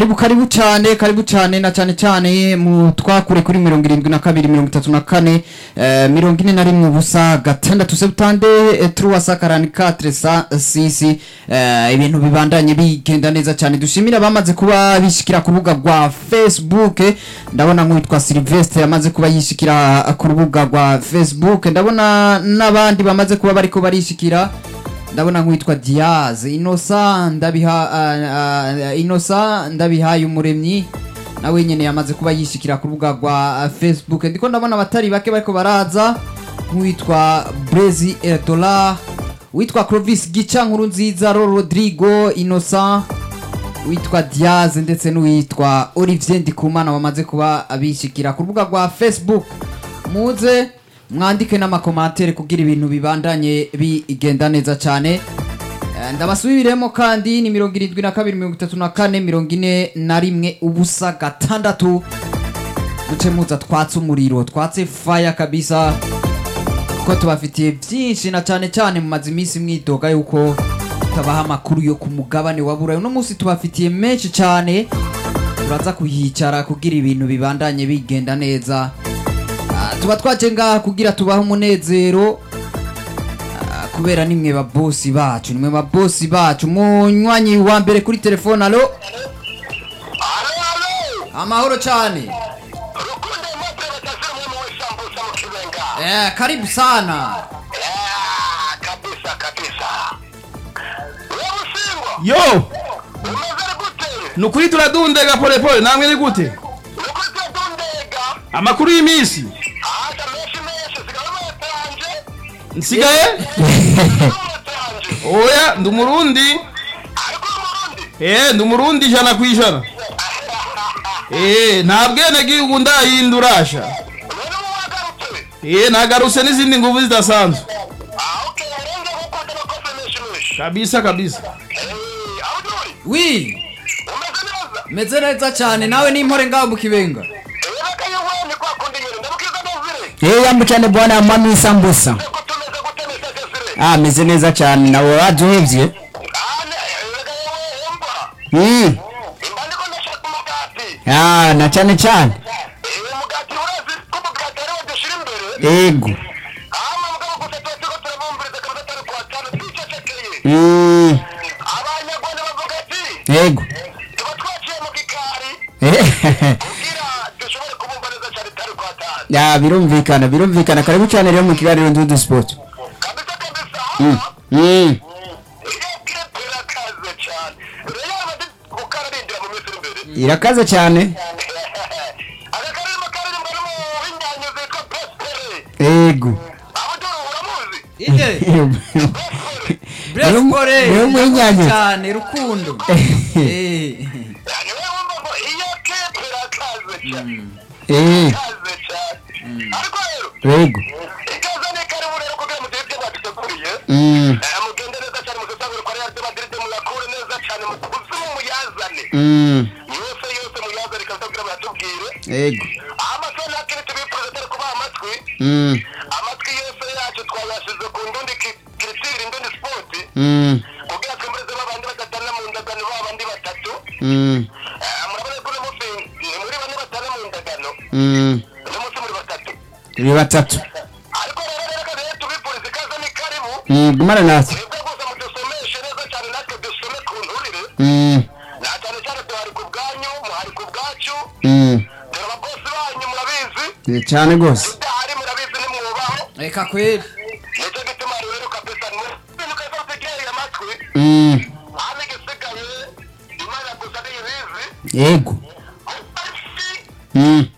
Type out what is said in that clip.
Karibu karibu cyane karibu cyane na cyane cyane mu twakure kuri mirongo irindwi na kabiri mirongo itatu na kane eh, mirongo ine na rimwe ubusa gatandatu septande eh, truwasa karani katre sa sisi eh, ibintu bibandanye bigenda neza cyane dushimira abamaze kuba bishikira ku rubuga rwa facebook ndabona nk'uwitwa Sylvestre yamaze kuba yishikira ku rubuga rwa facebook ndabona n'abandi bamaze kuba bariko barishikira ndabona nk'uwitwa Diaz Innocent ndabiha uh, uh, Innocent ndabihaye umuremyi nawe nyene yamaze kuba yishikira ku rubuga rwa uh, Facebook ndiko ndabona abatari bake bariko baraza nk'uwitwa Brezi Erdola witwa Clovis Gica nkuru nziza Ro Rodrigo Innocent witwa Diaz ndetse n'uwitwa Olivier Ndikumana bamaze kuba abishikira ku rubuga rwa Facebook muze mwandike n'amakomantere kugira ibintu bibandanye bigenda neza cyane Eh, ndabasubiremo kandi ni mirongo irindwi na kabiri mirongo itatu na kane mirongo ine na rimwe ubusa gatandatu duce muza twatse umuriro twatse faya kabisa kuko tubafitiye byinshi na cyane cyane mumaze iminsi mwidoga yuko tutabaha amakuru yo ku mugabane wa burayi uno munsi tubafitiye menshi cyane turaza kuhicara kugira ibintu bibandanye bigenda neza Ah, tuba twaje ngaha kugira tubahe umunezero Ah, kubera nimwe babosi bacu nimwe babosi bacu munywanyi wa mbere kuri telefone alo Alo, alo! amahoro cyane Rukundo Aimable batazira umwami w'isambusa mu Kibenga. eh, karibu sana Ah, kabisa kabisa. Wewe Usimbo, yo umeze gute? nukuri turadundega polepole namwe ni gute Nuko tutundega. amakuru y'iminsi Aza menshi menshi sigara mwatanje. nsigaye Mwatanje. oya ndi umurundi Ariko umurundi. eh ndi umurundi ijana ku ijana eh nta bwenegihugu ndahindurasha None ubu wagarutse. eh nagarutse n'izindi nguvu zidasanzwe Ah, okay, urenge gukunda amakosa menshi menshi. kabisa kabisa Eh, aho uri? wi Umeze neza? meze neza cyane nawe n'impore ngaho mu kibenga Ebaka yewe ni kwa kundi nyine. Ndabukiza Desire. Eh, yambo cyane bwana mami sambusa. Ko tumeze gute neza Desire? Ah, meze neza cyane nawe waduhevye. Ah, ne, ebaka yewe umba. Mm. Imba ndiko ndashaka umugati. Ah, na cyane cyane. Uyu mugati urazi ko umugati ari wo dushyira imbere Ego. hama mugabo gusa tuba turiko turabumviriza kabisa atari kwa cyane twicecekeye Mm. abanyarwanda bavuga ati Ego. tuba twaciye mu gikari Eh. kugira dushobore kubumva neza cyane itari kwa cyane Ya birumvikana birumvikana karibu cyane rero mu kiganiro Ndudu Sport. kabisa kabisa Mm. hama Mm. iyo kirepe irakaze cyane rero abadi gukararindira mu minsi iri imbere Irakaze cyane. agakarimo karirimbwa n'umuhinyanyo zitwa prospere Ego. aho dore uramuzi ije prospere Brespore Niwe mwinyanya. cyane rukundo eh Yani wewe wumva ngo iyo kirepe irakaze cyane Eh. ikaze cyane ariko rero Ego. ikaze ni karibu rero kugira mu gihe ibyo baduteguriye Mm. Eh, mugende neza cyane musesagure kwa Real de Madrid muyakure neza cyane mu kuzimu muyazane Mm. yose yose muyazane kabisa kugira bayatubwire Ego. amaso ntakiri tubipfuza atari kubaha amatwi Mm. amatwi yose yacu twayashize ku ndundi ki- kiritiri ndundi sport Mm. kugira twembereze babandi badatana mu ndagano babandi batatu Mm. Eh, murabona ko uno munsi ni muri bane batana mu ndagano Mm. uno munsi muri batatu Turi batatu. ariko rero rero reka rero tubifurize ikaze ni karibu Mm. Gumana natwe. nibwo gusa mudusomeshe neza cyane natwe dusome ku nturire Mm. na cyane cyane duhari ku bwanyu muhari ku bwacu Mm. dore ababosi banyu murabizi Eh, Cyane gose. tudahari murabizi nimwubaho reka kweli nicyo gituma rero kabisa ibintu kaza utegereye amatwi Mm. hano igisigaye imana gusa niyo ibizi Ego. isi Mm.